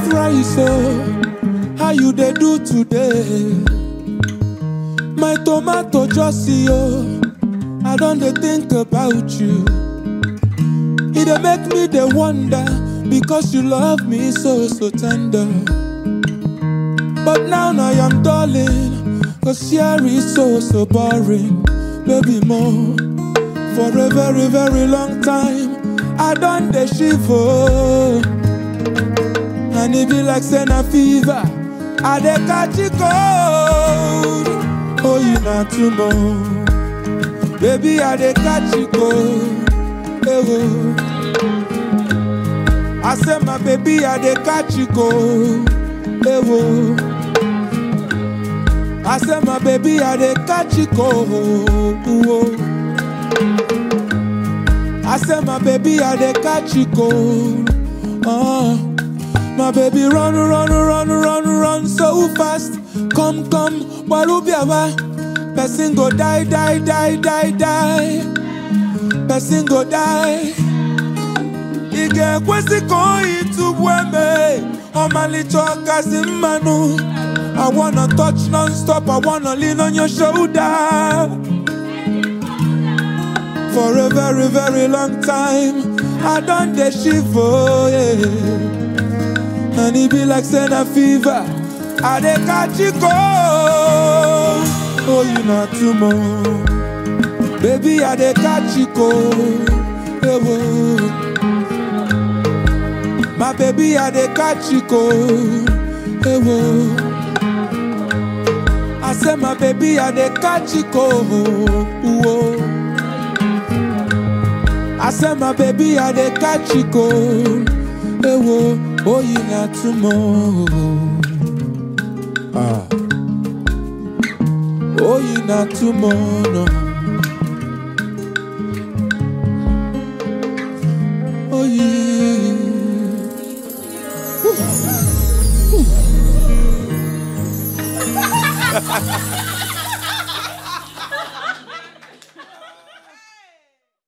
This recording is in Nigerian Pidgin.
rice oh how you dey do today my tomato just see oh i don dey think about you e dey make me dey wonder because you love me so so tender but now i am darling cause here is so so boring baby more for a very very long time i don dey shiver and e be like say na fever i dey catch e cold oh you na too much baby i dey catch e cold ewo i say my baby i dey catch e cold ewo i say my baby i dey catch e cold oh. I say my baby I dey catch you cold. Oh, my baby run run run run run so fast. Come come, walubiawa. Person go die die die die die. Person go die. Ige kwesi koi tu bweme. Omalicho kasi manu. I wanna touch non-stop. I wanna lean on your shoulder for a very very long time i don dey shiver yeah. and e be like say na fever i dey catch e cold oh you na too much baby i dey catch e cold ewo my baby i dey catch e cold ewo i say my baby i dey catch e cold. Whoa. I say my baby I dey catch you cold. Ewo, oh you na tomorrow. Ah. Oh you na tomorrow. Oh yeah. Woo. Woo.